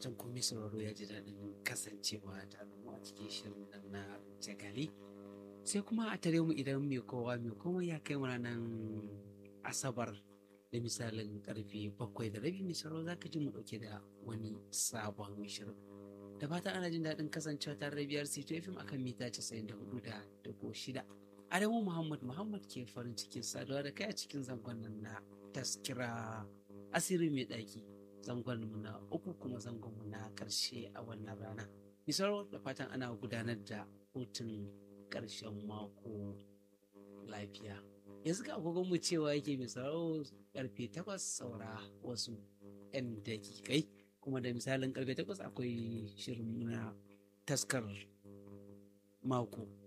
fatan kuma sauraro ya ji daɗin kasancewa tare mu a cikin shirin nan na jagali sai kuma a tare mu idan mai kowa mai komai ya kai mu ranar asabar da misalin karfe bakwai da rabi mai sauraro za ka ji mu ɗauke da wani sabon shirin da fatan ana jin daɗin kasancewa tare da biyar sito fim akan mita casa'in da hudu da dubu shida adamu muhammad muhammad ke farin cikin saduwa da kai a cikin zangon nan na taskira asiri mai ɗaki zangon mu na uku kuma zangon mu na ƙarshe a wannan rana misalo da fatan ana gudanar da hutun ƙarshen mako lafiya yanzu ga agogon mu cewa yake misalo karfe takwas saura wasu 'yan dakikai kuma da misalin karfe takwas akwai shirin na taskar mako